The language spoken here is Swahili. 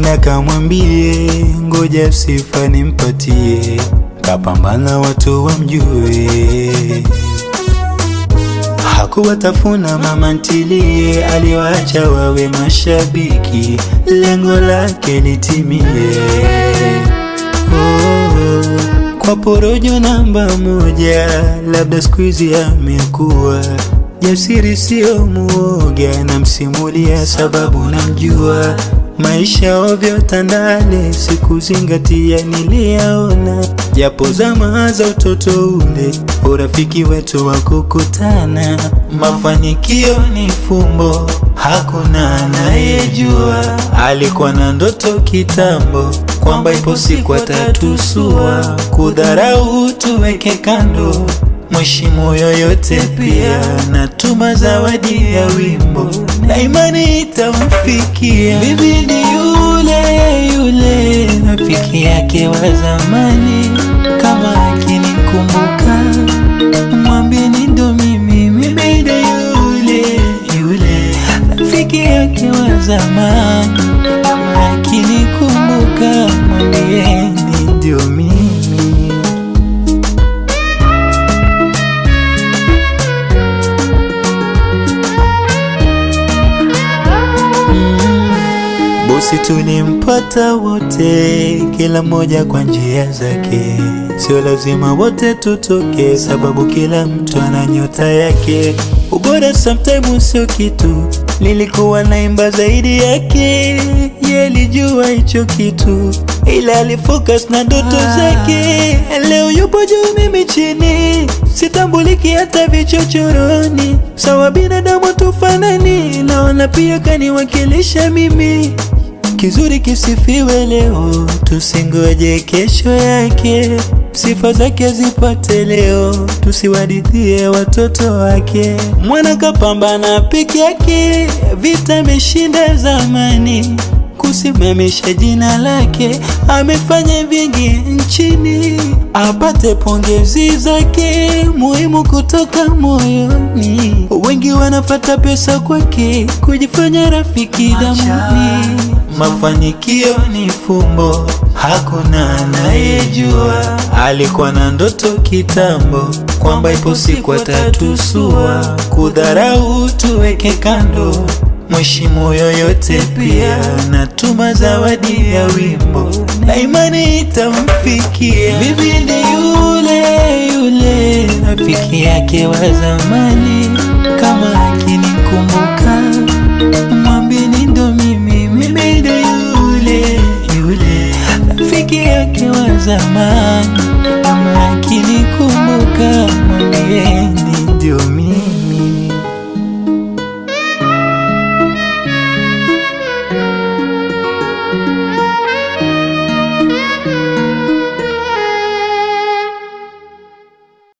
na kamwambie ngoja sifa nimpatie, kapambana watu wamjue. Hakuwatafuna mama ntilie, aliwaacha wawe mashabiki, lengo lake litimie. Oh, kwa porojo namba moja, labda siku hizi amekuwa jasiri, sio muoga, namsimulia sababu namjua. Maisha ovyo Tandale, sikuzingatia niliyaona, japo zama za utoto ule, urafiki wetu wa kukutana. Mafanikio ni fumbo, hakuna anayejua. Alikuwa na ndoto kitambo kwamba ipo siku atatusua. Kudharau tuweke kando, mheshimu yoyote pia, natuma zawadi ya wimbo na imani itamfikia. Bibi ni yule yule rafiki yake wa zamani, kama akinikumbuka mwambieni ndo mimi, mimi ndo yule yule rafiki yake wa zamani, kama akinikumbuka mwambieni ndio mimi. Bosi tulimpata wote, kila mmoja kwa njia zake. Sio lazima wote tutoke, sababu kila mtu ana nyota yake. Ubora sometimes sio kitu, nilikuwa naimba zaidi yake. Yeye alijua hicho kitu, ila alifocus na ndoto zake. Leo yupo juu, mimi chini, sitambuliki hata vichochoroni. Sawa binadamu tufanani, naona pia kaniwakilisha mimi Kizuri kisifiwe leo, tusingoje kesho yake. Sifa zake zipate leo, tusiwadithie watoto wake. Mwana kapambana peke yake, vita ameshinda zamani. Kusimamisha jina lake, amefanya vingi nchini, apate pongezi zake, muhimu kutoka moyoni. Wengi wanafata pesa kwake, kujifanya rafiki damuni. Mafanikio ni fumbo, hakuna anayejua. Alikuwa na ndoto kitambo kwamba ipo siku atatusua. Kudharau tuweke kando, mheshimu yoyote pia, natuma zawadi ya wimbo na imani itamfikia. Bibi ni yule yule rafiki yake wa zamani, kama akinikumbuka mwambieni ndo mimi, mimi ndo yule yule rafiki yake wa zamani.